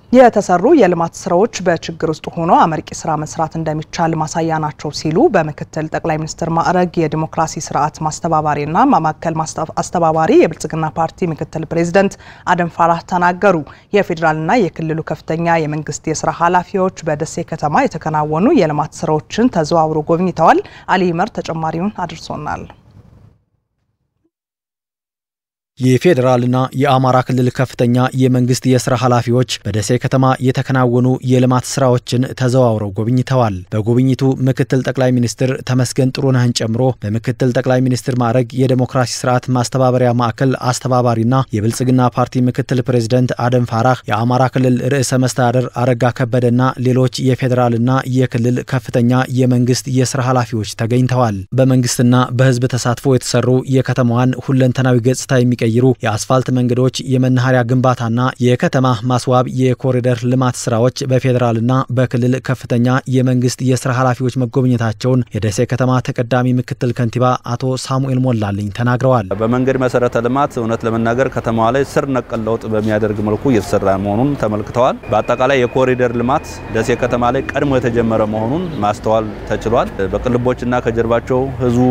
የተሰሩ የልማት ስራዎች በችግር ውስጥ ሆኖ አመርቂ ስራ መስራት እንደሚቻል ማሳያ ናቸው ሲሉ በምክትል ጠቅላይ ሚኒስትር ማዕረግ የዲሞክራሲ ስርዓት ማስተባባሪና ማዕከል አስተባባሪ የብልጽግና ፓርቲ ምክትል ፕሬዚደንት አደም ፋራህ ተናገሩ። የፌዴራልና የክልሉ ከፍተኛ የመንግስት የስራ ኃላፊዎች በደሴ ከተማ የተከናወኑ የልማት ስራዎችን ተዘዋውሮ ጎብኝተዋል። አሊ ይመር ተጨማሪውን አድርሶናል። የፌዴራልና የአማራ ክልል ከፍተኛ የመንግስት የስራ ኃላፊዎች በደሴ ከተማ የተከናወኑ የልማት ስራዎችን ተዘዋውረው ጎብኝተዋል። በጉብኝቱ ምክትል ጠቅላይ ሚኒስትር ተመስገን ጥሩነህን ጨምሮ በምክትል ጠቅላይ ሚኒስትር ማዕረግ የዴሞክራሲ ስርዓት ማስተባበሪያ ማዕከል አስተባባሪና የብልጽግና ፓርቲ ምክትል ፕሬዚደንት አደም ፋራህ፣ የአማራ ክልል ርዕሰ መስተዳደር አረጋ ከበደና ሌሎች የፌዴራልና የክልል ከፍተኛ የመንግስት የስራ ኃላፊዎች ተገኝተዋል። በመንግስትና በህዝብ ተሳትፎ የተሰሩ የከተማዋን ሁለንተናዊ ገጽታ የሚቀ የሚቀይሩ የአስፋልት መንገዶች፣ የመናኸሪያ ግንባታና የከተማ ማስዋብ የኮሪደር ልማት ስራዎች በፌዴራልና በክልል ከፍተኛ የመንግስት የስራ ኃላፊዎች መጎብኘታቸውን የደሴ ከተማ ተቀዳሚ ምክትል ከንቲባ አቶ ሳሙኤል ሞላልኝ ተናግረዋል። በመንገድ መሰረተ ልማት እውነት ለመናገር ከተማዋ ላይ ስር ነቀል ለውጥ በሚያደርግ መልኩ እየተሰራ መሆኑን ተመልክተዋል። በአጠቃላይ የኮሪደር ልማት ደሴ ከተማ ላይ ቀድሞ የተጀመረ መሆኑን ማስተዋል ተችሏል። በቅልቦችና ከጀርባቸው ህዝቡ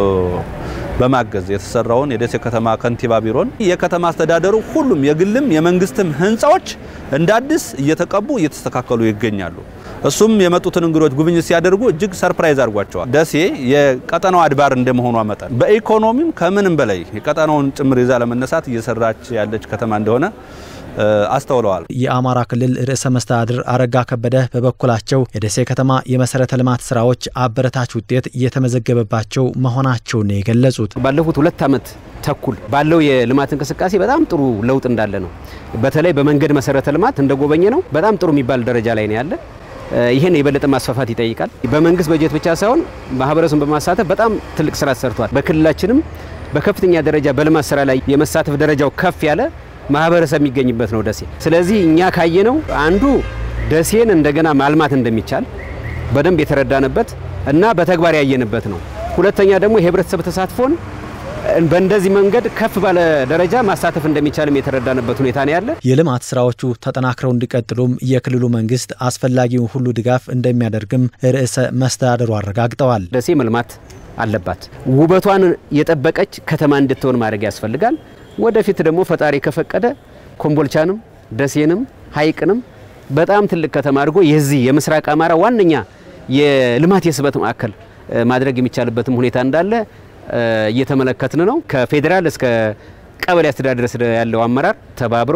በማገዝ የተሰራውን የደሴ ከተማ ከንቲባ ቢሮን የከተማ አስተዳደሩ ሁሉም የግልም የመንግስትም ህንፃዎች እንደ አዲስ እየተቀቡ እየተስተካከሉ ይገኛሉ። እሱም የመጡትን እንግዶች ጉብኝት ሲያደርጉ እጅግ ሰርፕራይዝ አድርጓቸዋል። ደሴ የቀጠናው አድባር እንደመሆኗ መጠን በኢኮኖሚም ከምንም በላይ የቀጠናውን ጭምር ይዛ ለመነሳት እየሰራች ያለች ከተማ እንደሆነ አስተውለዋል። የአማራ ክልል ርዕሰ መስተዳድር አረጋ ከበደ በበኩላቸው የደሴ ከተማ የመሰረተ ልማት ስራዎች አበረታች ውጤት እየተመዘገበባቸው መሆናቸውን ነው የገለጹት። ባለፉት ሁለት ዓመት ተኩል ባለው የልማት እንቅስቃሴ በጣም ጥሩ ለውጥ እንዳለ ነው። በተለይ በመንገድ መሰረተ ልማት እንደጎበኘ ነው በጣም ጥሩ የሚባል ደረጃ ላይ ነው ያለ። ይህን የበለጠ ማስፋፋት ይጠይቃል። በመንግስት በጀት ብቻ ሳይሆን ማህበረሰቡን በማሳተፍ በጣም ትልቅ ስራ ተሰርቷል። በክልላችንም በከፍተኛ ደረጃ በልማት ስራ ላይ የመሳተፍ ደረጃው ከፍ ያለ ማህበረሰብ የሚገኝበት ነው ደሴ። ስለዚህ እኛ ካየነው አንዱ ደሴን እንደገና ማልማት እንደሚቻል በደንብ የተረዳንበት እና በተግባር ያየንበት ነው። ሁለተኛ ደግሞ የህብረተሰብ ተሳትፎን በእንደዚህ መንገድ ከፍ ባለ ደረጃ ማሳተፍ እንደሚቻልም የተረዳንበት ሁኔታ ነው ያለ። የልማት ስራዎቹ ተጠናክረው እንዲቀጥሉም የክልሉ መንግስት አስፈላጊውን ሁሉ ድጋፍ እንደሚያደርግም ርዕሰ መስተዳድሩ አረጋግጠዋል። ደሴ መልማት አለባት። ውበቷን የጠበቀች ከተማ እንድትሆን ማድረግ ያስፈልጋል። ወደፊት ደግሞ ፈጣሪ ከፈቀደ ኮምቦልቻንም ደሴንም ሐይቅንም በጣም ትልቅ ከተማ አድርጎ የዚህ የምስራቅ አማራ ዋነኛ የልማት የስበት ማዕከል ማድረግ የሚቻልበትም ሁኔታ እንዳለ እየተመለከትን ነው። ከፌዴራል እስከ ቀበሌ አስተዳደር ድረስ ያለው አመራር ተባብሮ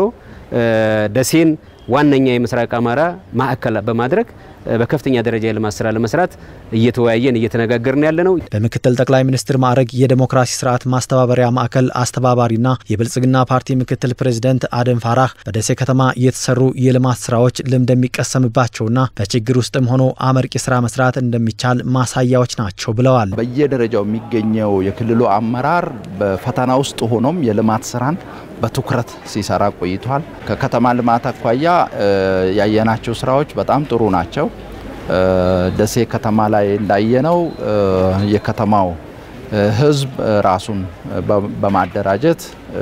ደሴን ዋነኛ የምስራቅ አማራ ማዕከል በማድረግ በከፍተኛ ደረጃ የልማት ስራ ለመስራት እየተወያየን እየተነጋገርን ያለ ነው። በምክትል ጠቅላይ ሚኒስትር ማዕረግ የዴሞክራሲ ስርዓት ማስተባበሪያ ማዕከል አስተባባሪና የብልጽግና ፓርቲ ምክትል ፕሬዚደንት አደም ፋራህ በደሴ ከተማ የተሰሩ የልማት ስራዎች ልምድ የሚቀሰምባቸውና በችግር ውስጥም ሆኖ አመርቂ ስራ መስራት እንደሚቻል ማሳያዎች ናቸው ብለዋል። በየደረጃው የሚገኘው የክልሉ አመራር በፈተና ውስጥ ሆኖም የልማት ስራን በትኩረት ሲሰራ ቆይቷል። ከከተማ ልማት አኳያ ያየናቸው ስራዎች በጣም ጥሩ ናቸው። ደሴ ከተማ ላይ እንዳየነው የከተማው ሕዝብ ራሱን በማደራጀት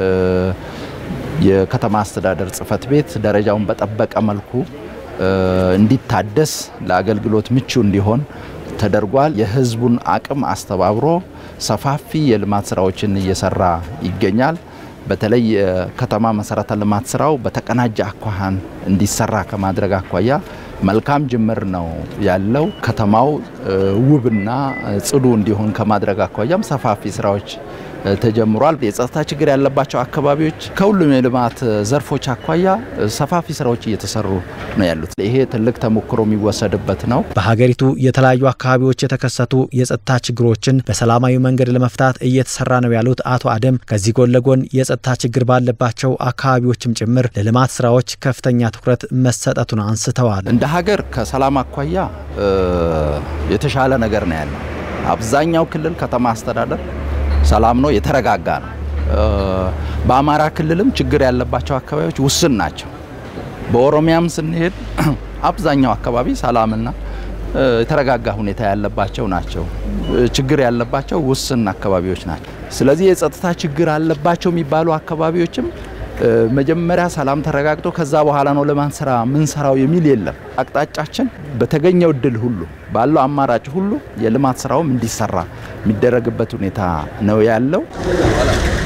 የከተማ አስተዳደር ጽሕፈት ቤት ደረጃውን በጠበቀ መልኩ እንዲታደስ ለአገልግሎት ምቹ እንዲሆን ተደርጓል። የሕዝቡን አቅም አስተባብሮ ሰፋፊ የልማት ስራዎችን እየሰራ ይገኛል። በተለይ የከተማ መሰረተ ልማት ስራው በተቀናጀ አኳኋን እንዲሰራ ከማድረግ አኳያ መልካም ጅምር ነው ያለው። ከተማው ውብና ጽዱ እንዲሆን ከማድረግ አኳያም ሰፋፊ ስራዎች ተጀምሯል። የጸጥታ ችግር ያለባቸው አካባቢዎች ከሁሉም የልማት ዘርፎች አኳያ ሰፋፊ ስራዎች እየተሰሩ ነው ያሉት። ይሄ ትልቅ ተሞክሮ የሚወሰድበት ነው። በሀገሪቱ የተለያዩ አካባቢዎች የተከሰቱ የጸጥታ ችግሮችን በሰላማዊ መንገድ ለመፍታት እየተሰራ ነው ያሉት አቶ አደም ከዚህ ጎን ለጎን የጸጥታ ችግር ባለባቸው አካባቢዎችም ጭምር ለልማት ስራዎች ከፍተኛ ትኩረት መሰጠቱን አንስተዋል። እንደ ሀገር ከሰላም አኳያ የተሻለ ነገር ነው ያለው። አብዛኛው ክልል ከተማ አስተዳደር ሰላም ነው፣ የተረጋጋ ነው። በአማራ ክልልም ችግር ያለባቸው አካባቢዎች ውስን ናቸው። በኦሮሚያም ስንሄድ አብዛኛው አካባቢ ሰላምና የተረጋጋ ሁኔታ ያለባቸው ናቸው። ችግር ያለባቸው ውስን አካባቢዎች ናቸው። ስለዚህ የጸጥታ ችግር አለባቸው የሚባሉ አካባቢዎችም መጀመሪያ ሰላም ተረጋግጦ ከዛ በኋላ ነው ልማት ስራ ምንሰራው የሚል የለም። አቅጣጫችን በተገኘው እድል ሁሉ ባለው አማራጭ ሁሉ የልማት ስራውም እንዲሰራ የሚደረግበት ሁኔታ ነው ያለው።